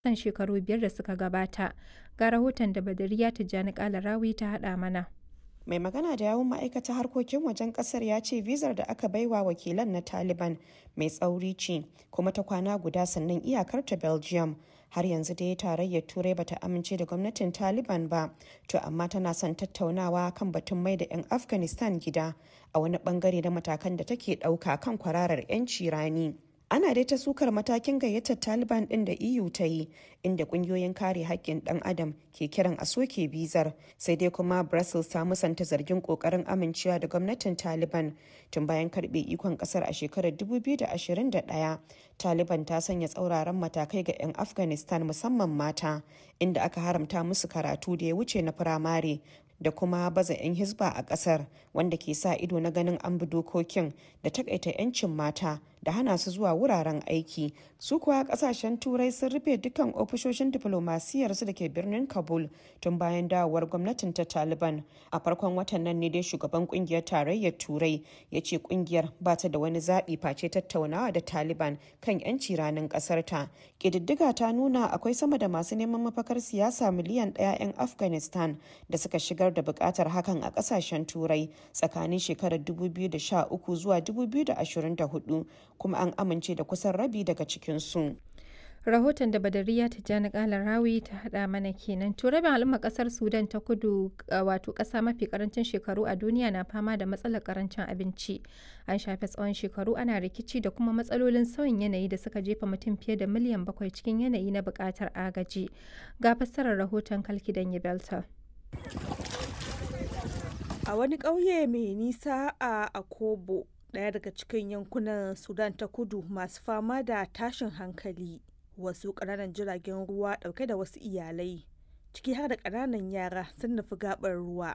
kan shekaru biyar da suka gabata. Ga rahoton da Badariya Tijjani Kalarawi ta haɗa mana. mai magana da yawun ma'aikatar harkokin wajen kasar ya ce vizar da aka baiwa wakilan na taliban mai tsauri ce kuma ta kwana guda sannan iyakar ta belgium har yanzu dai tarayyar turai bata amince da gwamnatin taliban ba to amma tana son tattaunawa kan batun mai da 'yan afghanistan gida a wani bangare na matakan da take ɗauka kan kwararar 'yanci rani ana dai ta sukar matakin gayyatar taliban din da eu ta yi inda kungiyoyin kare haƙƙin ɗan adam ke kiran a soke bizar sai dai kuma brussels ta musanta zargin ƙoƙarin amincewa da gwamnatin taliban tun bayan karɓe ikon ƙasar a shekarar 2021 taliban ta sanya tsauraran matakai ga 'yan afghanistan musamman mata inda aka haramta musu karatu da ya wuce na firamare da kuma baza 'yan hisba a kasar wanda ke sa ido na ganin an bi dokokin da takaita 'yancin mata da hana su zuwa wuraren aiki su kuwa kasashen turai sun rufe dukkan ofishoshin diflomasiyyar su da ke birnin kabul tun bayan dawowar gwamnatin ta taliban a farkon watan nan ne dai shugaban kungiyar tarayyar turai ya ce kungiyar ba ta da wani zaɓi face tattaunawa da taliban kan 'yanci ranar ƙasar ta ƙididdiga ta nuna akwai sama da masu neman mafakar siyasa miliyan ɗaya 'yan afghanistan da suka shigar da buƙatar hakan a ƙasashen turai tsakanin shekarar 2013 zuwa 2024 kuma an amince da kusan rabi daga cikinsu. rahoton da badariya tijjani kalar rawi ta hada mana kenan to rabin al'umma kasar sudan ta kudu wato kasa mafi karancin shekaru a duniya na fama da matsalar karancin abinci an shafe tsawon shekaru ana rikici da kuma matsalolin sauyin yanayi da suka jefa mutum fiye da miliyan bakwai cikin yanayi na bukatar agaji ga fassarar rahoton kalkidan belta a wani ƙauye mai nisa a akobo ɗaya daga cikin yankunan sudan ta kudu masu fama da tashin hankali wasu ƙananan jiragen ruwa ɗauke da wasu iyalai ciki har da ƙananan yara sun nufi gaɓar ruwa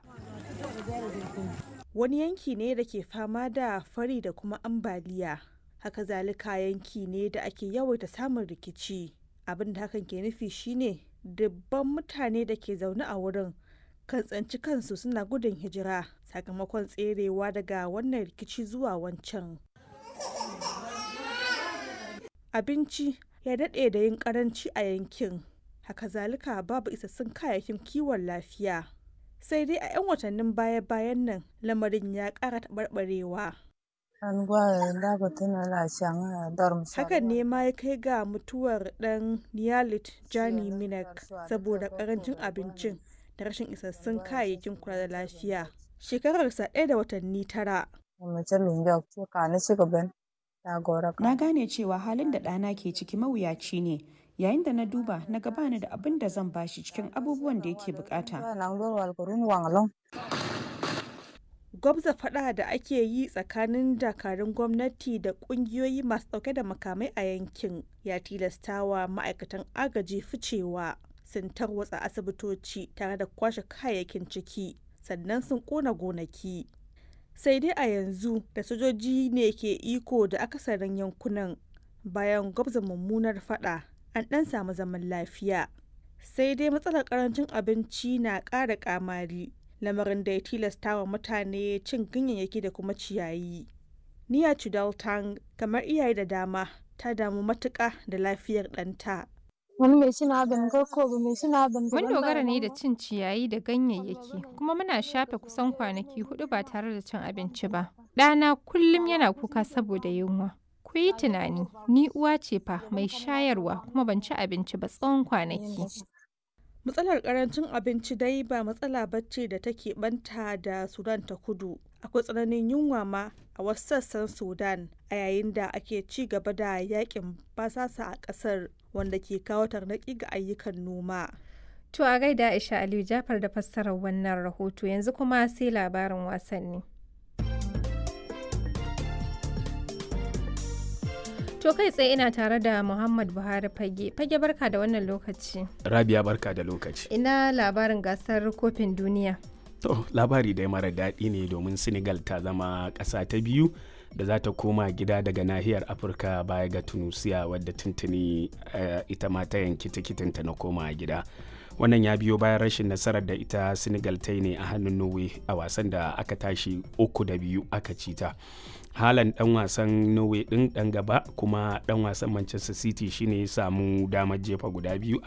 wani yanki ne da ke fama da fari da kuma ambaliya haka zalika yanki ne da ake yawaita samun rikici abin da hakan ke nufi shine dubban mutane da ke zaune a wurin kan tsanci kansu suna gudun hijira sakamakon tserewa daga wannan rikici zuwa wancan abinci ya daɗe da yin karanci a yankin haka zalika babu isassun kayayyakin kiwon lafiya sai dai a 'yan watannin baya-bayan nan lamarin ya ƙara taɓarɓarewa hakan ne ma ya kai ga mutuwar ɗan niyalit jani minak saboda ƙarancin abincin da rashin isassun kayayyakin kula da lafiya shekararsa ɗaya da watanni tara na gane cewa halin da ɗana ke ciki mawuyaci ne yayin da na duba na gabani da abin da zan bashi cikin abubuwan da yake bukata gwabza fada da ake yi tsakanin dakarun gwamnati da kungiyoyi masu dauke da makamai a yankin ya tilastawa ma'aikatan agaji ficewa sun tarwatsa asibitoci tare da kwashe kayayyakin ciki sannan sun kona gonaki sai dai a yanzu da sojoji ne ke iko da akasarin yankunan bayan gwabza mummunar fada an dan samu zaman lafiya sai dai matsalar karancin abinci na ƙara kamari lamarin da ya tilasta wa mutane cin ganyayyaki da kuma ciyayi niya chudaltang kamar iyaye da dama ta damu matuƙa da lafiyar ɗanta Mun dogara ne da cin ciyayi da ganyayyaki, kuma muna shafe kusan kwanaki hudu ba tare da cin abinci ba. Ɗana kullum yana kuka saboda yunwa. Ku yi tunani, ni uwa ce fa mai shayarwa kuma ban ci abinci ba tsawon kwanaki. Matsalar karancin abinci dai ba matsala bacci da take banta da Sudan ta kudu. Akwai tsananin yunwa ma a wasu sassan Sudan a yayin da ake ci gaba da yakin basasa a ƙasar wanda ke kawo tarnaki ga ayyukan noma. To a gaida Aisha Aliyu Jafar da fassarar wannan rahoto yanzu kuma sai labarin wasanni. To kai tsaye ina tare da Muhammad Buhari Fage. Fage barka da wannan lokaci. Rabia barka da lokaci. Ina labarin gasar kofin duniya. To labari dai mara daɗi ne domin Senegal ta zama ƙasa ta biyu da za ta koma gida daga nahiyar Afirka baya ga Tunusiya wadda tuntuni uh, ita ma ta yanki tikitinta na koma gida. Wannan ya biyo bayan rashin nasarar da ita Senegal ta yi ne a hannun Norway a wasan da aka tashi uku da biyu aka ci ta. halan dan wasan norway din dan gaba kuma dan wasan manchester city shine ya samu damar jefa guda biyu